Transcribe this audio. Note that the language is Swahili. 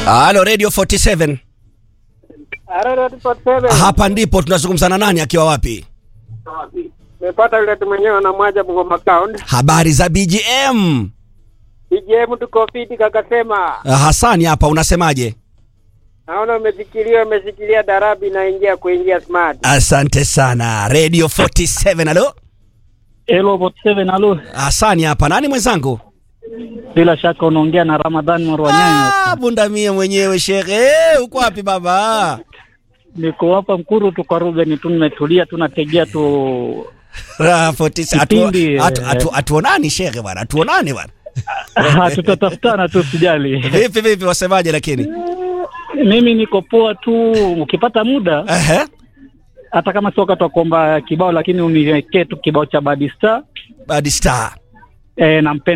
Halo Radio 47. Hapa ndipo tunazungumza na nani akiwa wapi? Nimepata yule tu mwenyewe na mwaja Bungoma County. Habari za BGM. BGM tuko fiti kakasema. Ah, Hasani hapa unasemaje? Naona umefikiria umeshikilia darabi na ingia kuingia smart. Asante sana. Radio 47. Halo? Hello bot 7 alo. Hasani hapa. Nani mwenzangu? Bila shaka unaongea na Ramadhani Marwanyanyo. Ah, bundamie mwenyewe shekhe. Eh, uko wapi baba? Niko hapa Mkuru tu kwa Ruben tu nimetulia tu nategea tu Ah, 47. Atu- Kipindi, atu- eh. atu- Atuonani shekhe bwana. Atuonani bwana. Ah, tutatafutana tu sijali. Vipi vipi wasemaje lakini? Mimi niko poa tu ukipata muda Ehe. hata kama sio wakati wa kuomba kibao lakini uniwekee tu kibao cha Bad Star Bad Star. eh, nampenda